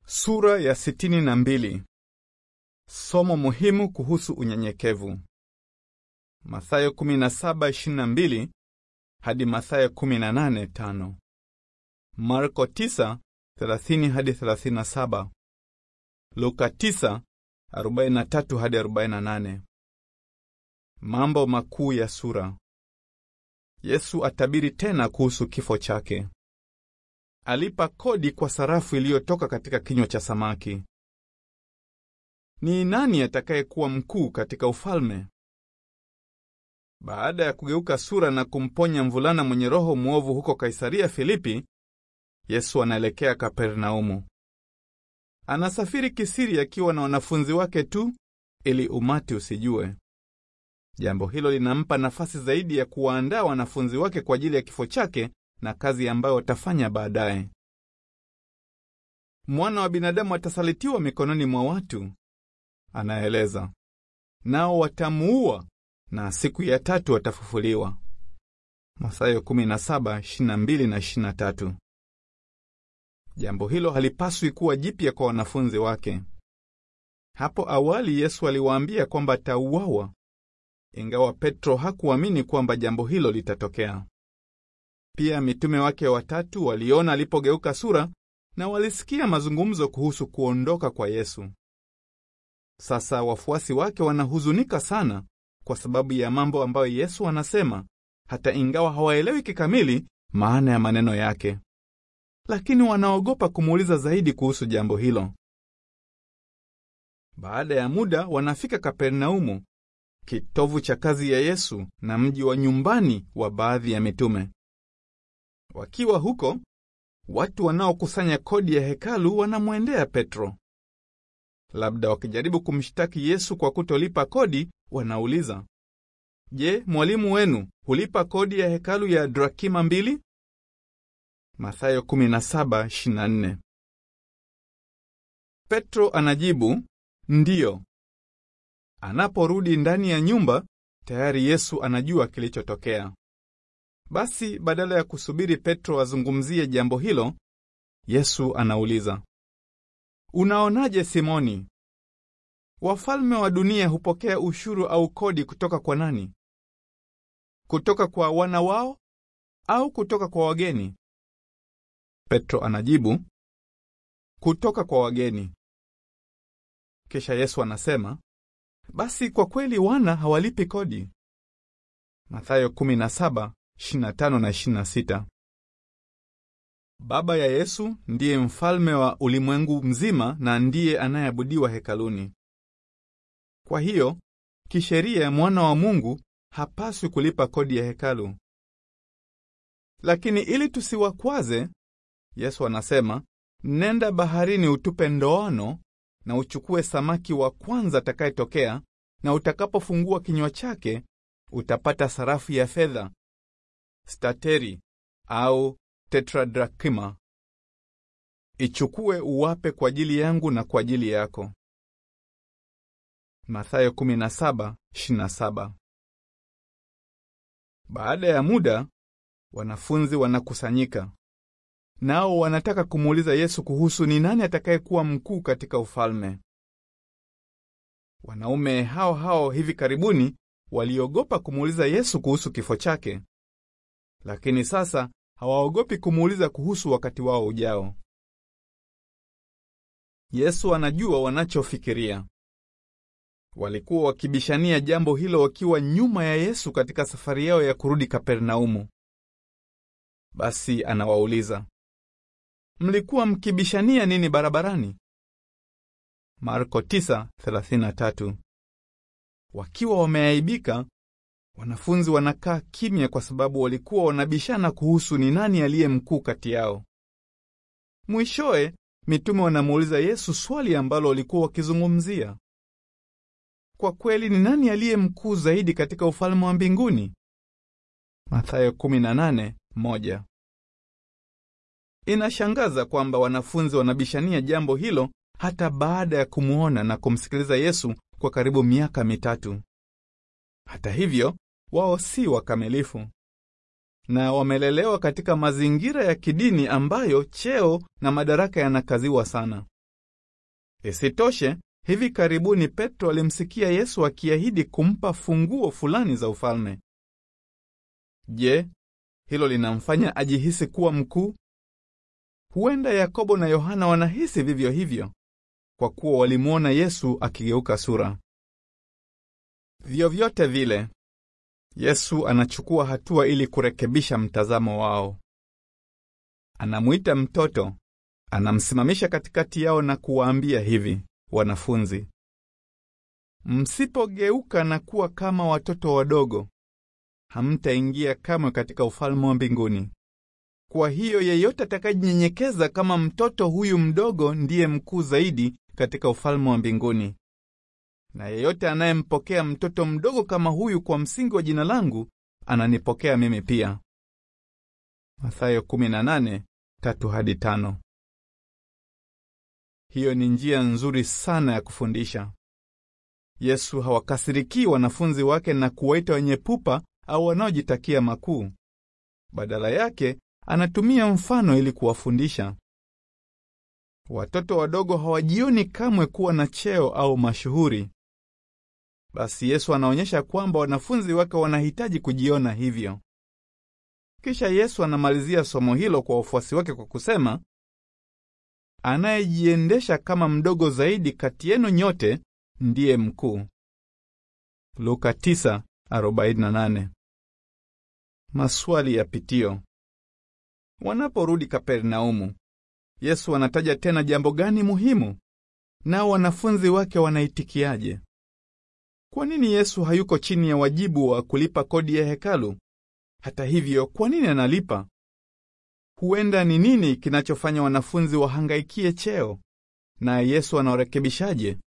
Sura ya sitini na mbili. Somo muhimu kuhusu unyenyekevu. Mathayo 17:22 hadi Mathayo 18:5. Marko 9:30 hadi 37. Luka 9:43 hadi 48. Mambo makuu ya sura. Yesu atabiri tena kuhusu kifo chake. Alipa kodi kwa sarafu iliyotoka katika kinywa cha samaki. Ni nani atakayekuwa mkuu katika ufalme? Baada ya kugeuka sura na kumponya mvulana mwenye roho mwovu huko Kaisaria Filipi, Yesu anaelekea Kapernaumu. Anasafiri kisiri akiwa na wanafunzi wake tu ili umati usijue. Jambo hilo linampa nafasi zaidi ya kuwaandaa wanafunzi wake kwa ajili ya kifo chake na kazi ambayo watafanya baadaye. Mwana wa binadamu atasalitiwa mikononi mwa watu, anaeleza, nao watamuua na siku ya tatu watafufuliwa. Mathayo 17:22 na 23. Jambo hilo halipaswi kuwa jipya kwa wanafunzi wake. Hapo awali Yesu aliwaambia kwamba atauawa, ingawa Petro hakuamini kwamba jambo hilo litatokea. Pia mitume wake watatu waliona alipogeuka sura na walisikia mazungumzo kuhusu kuondoka kwa Yesu. Sasa wafuasi wake wanahuzunika sana kwa sababu ya mambo ambayo Yesu anasema, hata ingawa hawaelewi kikamili maana ya maneno yake, lakini wanaogopa kumuuliza zaidi kuhusu jambo hilo. Baada ya muda wanafika Kapernaumu, kitovu cha kazi ya Yesu na mji wa nyumbani wa baadhi ya mitume. Wakiwa huko, watu wanaokusanya kodi ya hekalu wanamwendea Petro. Labda wakijaribu kumshtaki Yesu kwa kutolipa kodi, wanauliza, Je, mwalimu wenu hulipa kodi ya hekalu ya drakima mbili? Mathayo 17:24. Petro anajibu, ndiyo. Anaporudi ndani ya nyumba, tayari Yesu anajua kilichotokea. Basi badala ya kusubiri Petro azungumzie jambo hilo, Yesu anauliza, Unaonaje Simoni? Wafalme wa dunia hupokea ushuru au kodi kutoka kwa nani? Kutoka kwa wana wao au kutoka kwa wageni? Petro anajibu, kutoka kwa wageni. Kisha Yesu anasema, basi kwa kweli wana hawalipi kodi. Mathayo 17 25 na 26. Baba ya Yesu ndiye mfalme wa ulimwengu mzima na ndiye anayeabudiwa hekaluni. Kwa hiyo, kisheria mwana wa Mungu hapaswi kulipa kodi ya hekalu. Lakini ili tusiwakwaze, Yesu anasema, nenda baharini utupe ndoano na uchukue samaki wa kwanza atakayetokea, na utakapofungua kinywa chake utapata sarafu ya fedha stateri au tetradrakima. Ichukue uwape kwa ajili yangu na kwa ajili yako. Mathayo 17:27. Baada ya muda, wanafunzi wanakusanyika, nao wanataka kumuuliza Yesu kuhusu ni nani atakayekuwa mkuu katika ufalme. Wanaume hao hao hivi karibuni waliogopa kumuuliza Yesu kuhusu kifo chake lakini sasa hawaogopi kumuuliza kuhusu wakati wao ujao. Yesu anajua wanachofikiria. Walikuwa wakibishania jambo hilo wakiwa nyuma ya Yesu katika safari yao ya kurudi Kapernaumu. Basi anawauliza, mlikuwa mkibishania nini barabarani? Marko 9:33. Wakiwa wameaibika Wanafunzi wanakaa kimya kwa sababu walikuwa wanabishana kuhusu ni nani aliye mkuu kati yao. Mwishowe mitume wanamuuliza Yesu swali ambalo walikuwa wakizungumzia. Kwa kweli ni nani aliye mkuu zaidi katika ufalme wa mbinguni? Mathayo 18:1. Inashangaza kwamba wanafunzi wanabishania jambo hilo hata baada ya kumuona na kumsikiliza Yesu kwa karibu miaka mitatu. Hata hivyo wao si wakamilifu na wamelelewa katika mazingira ya kidini ambayo cheo na madaraka yanakaziwa sana. Isitoshe, hivi karibuni Petro alimsikia Yesu akiahidi kumpa funguo fulani za ufalme. Je, hilo linamfanya ajihisi kuwa mkuu? Huenda Yakobo na Yohana wanahisi vivyo hivyo, kwa kuwa walimwona Yesu akigeuka sura. Vyovyote vile, Yesu anachukua hatua ili kurekebisha mtazamo wao. Anamwita mtoto, anamsimamisha katikati yao na kuwaambia hivi, wanafunzi, msipogeuka na kuwa kama watoto wadogo, hamtaingia kamwe katika ufalme wa mbinguni. Kwa hiyo yeyote atakayejinyenyekeza kama mtoto huyu mdogo ndiye mkuu zaidi katika ufalme wa mbinguni. Na yeyote anayempokea mtoto mdogo kama huyu kwa msingi wa jina langu, ananipokea mimi pia. Mathayo 18:3 hadi 5. Hiyo ni njia nzuri sana ya kufundisha. Yesu hawakasirikii wanafunzi wake na kuwaita wenye pupa au wanaojitakia makuu. Badala yake, anatumia mfano ili kuwafundisha. Watoto wadogo hawajioni kamwe kuwa na cheo au mashuhuri. Basi Yesu anaonyesha kwamba wanafunzi wake wanahitaji kujiona hivyo. Kisha Yesu anamalizia somo hilo kwa wafuasi wake kwa kusema, anayejiendesha kama mdogo zaidi kati yenu nyote ndiye mkuu. Luka 9:48. Maswali ya pitio. Wanaporudi Kapernaumu, Yesu anataja tena jambo gani muhimu? Nao wanafunzi wake wanaitikiaje? Kwa nini Yesu hayuko chini ya wajibu wa kulipa kodi ya hekalu? Hata hivyo, kwa nini analipa? Huenda ni nini kinachofanya wanafunzi wahangaikie cheo? Na Yesu anawarekebishaje?